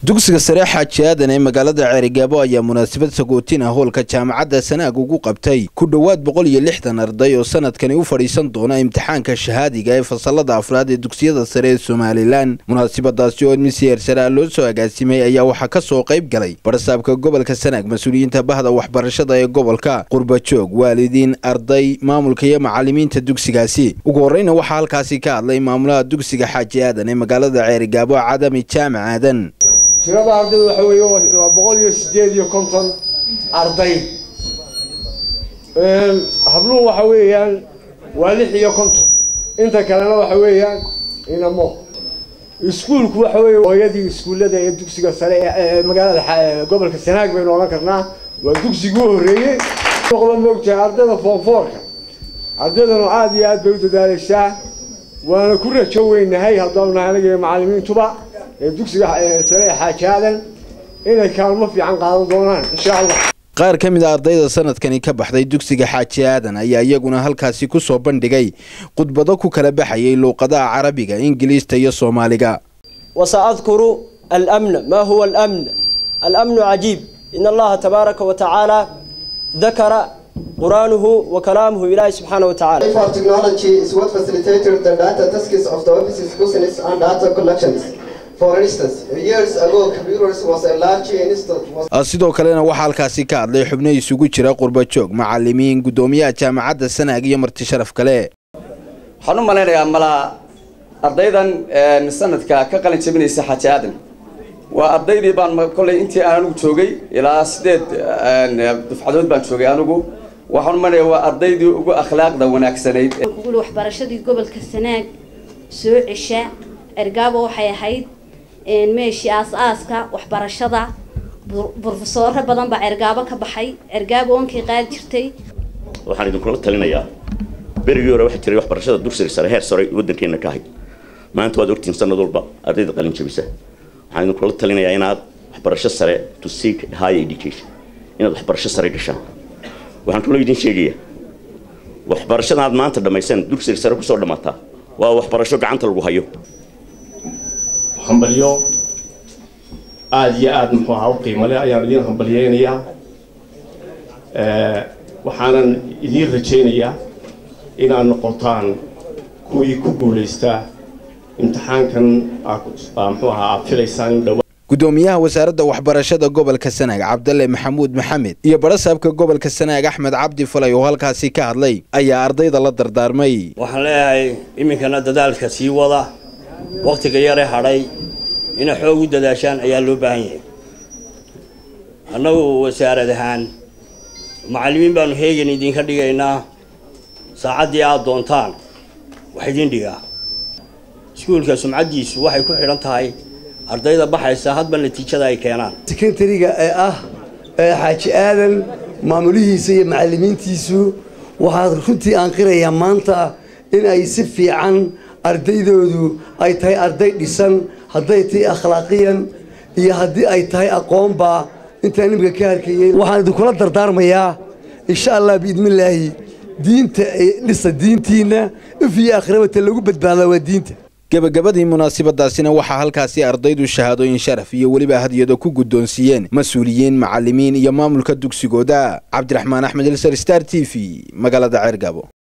dugsiga sare xaaji aadan ee magaalada ceerigaabo ayaa munaasabad sagootin ah hoolka jaamacadda sanaag ugu qabtay ku dhowaad boqol iyo lixdan arday oo sanadkani u fadhiisan doona imtixaanka shahaadiga ee fasalada afraad ee dugsiyada sare ee somalilan munaasabadaasi oo admisiyeer saraa loo soo agaasimay ayaa waxaa ka soo qayb galay barasaabka gobolka sanaag mas-uuliyiinta bahda waxbarashada ee gobolka qurbajoog waalidiin arday maamulka iyo macalimiinta dugsigaasi ugu horreyna waxaa halkaasi ka hadlay maamulaha dugsiga xaaji aadan ee magaalada ceerigaabo cadami jaamac aadan tirada ardayda waxa weeye waa boqol iyo sideed iyo konton arday habluhu waxa weeyaan waa lix iyo konton inta kalena waxa weeyaan inamo iskuulku waxa weeye hooyadii iskuullada ee dugsiga sare ee magaalada gobolka sanaag baynu odhan karnaa waa dugsigii u horreeyey noqda moogtahay ardayda foonfoorka ardaydanu aada iyo aad bay u dadaaleysaa waana ku rajo weynahay haddanu nahay anaga iyo macalimiintuba ee dugsiga sare ee xaaji aadan inay kaalmo fiican qaadan doonaan insha allah qaar ka mid a ardayda sanadkani ka baxday dugsiga xaaji aadan ayaa iyaguna halkaasi ku soo bandhigay khudbado ku kala baxayay luuqadaha carabiga ingiliista iyo soomaaliga wasaadkuru almna ma huwa almn almnu cajiib in allaha tabaaraka wa tacaala dakara quraanuhu wa kalaamuhu ilaahi subxaana wa tacala For technology is what facilitated the data tasks of the office's business and data collections. For instance, years ago, computers was a large institute. Was sidoo kalena waxaa halkaasi ka hadlay xubno isugu jira qurbajoog macalimiin guddoomiyaha jaamacadda sanaag iyo marti sharaf kale waxaan u malaynayaa malaa ardaydan sanadka ka qalin jabinaysa xaaji aadan waa ardaydii baan kollay intii aan anigu joogay ilaa sideed dufcadood baan joogay anigu waxaan u malaynayaa waa ardaydii ugu akhlaaqda wanaagsanayd ugul waxbarashadii gobolka sanaag soo cesha ergaabo waxay ahayd meeshii aas-aaska waxbarashada brofesooro badan baa ergaabo ka baxay ergaabo onkay qaadi jirtay waxaan idinkula talinayaa berigii hore waxaa jiray waxbarashada dugsiga sare heer sare waddankeena ka ahayd maanta waad ogtihiin sanad walba ardayda qalin jabisa waxaan idinkula talinayaa inaad waxbarasho sare to seek high education inaad waxbarasho sare gashaan waxaan kaloo idin sheegayaa waxbarashada aad maanta dhammayseen dugsiga sare kusoo dhammaataa waa waxbarasho gacanta lagu hayo hambalyo aada iyo aada muxuu ahaa u qiimo leh ayaan idiin hambalyeynayaa waxaanan idiin rajaynayaa inaad noqotaan kuwii ku guulaystaa imtixaankan muxuu ahaa aad filaysaan in dhowa guddoomiyaha wasaaradda waxbarashada gobolka sanaag cabdalle maxamuud maxamed iyo barasaabka gobolka sanaag axmed cabdi falay oo halkaasi ka hadlay ayaa ardayda la dardaarmay waxaan leeyahay iminkana dadaalka sii wada wakhtiga yare hadhay inay xoog u dadaashaan ayaa loo baahan yahay annagu wasaarad ahaan macallimiin baanu heegan idinka dhigaynaa saacaddii aada doontaan wax idin dhigaa iskuulka sumcaddiisu waxay ku xidhan tahay ardayda baxaysa hadba natiijada ay keenaan sekondariga ee ah xaaji aadan maamulihiisa iyo macallimiintiisu waxaad runtii aan qirayaa maanta in ay si fiican ardaydoodu ay tahay arday dhisan hadday tahay akhlaaqiyan iyo haddii ay tahay aqoonba intaan imika ka harkayey waxaan idinkula dardaarmayaa insha allah biidnillaahi diinta dhisa diintiinna if iyo akhrabata lagu badbaadaa waa diinta gebagabadii munaasabadaasina waxaa halkaasi ardaydu shahaadooyin sharaf iyo weliba hadiyado ku guddoonsiiyeen mas-uuliyiin macalimiin iyo maamulka dugsigooda cabdiraxmaan axmed ilsar star t v magaalada ceergabo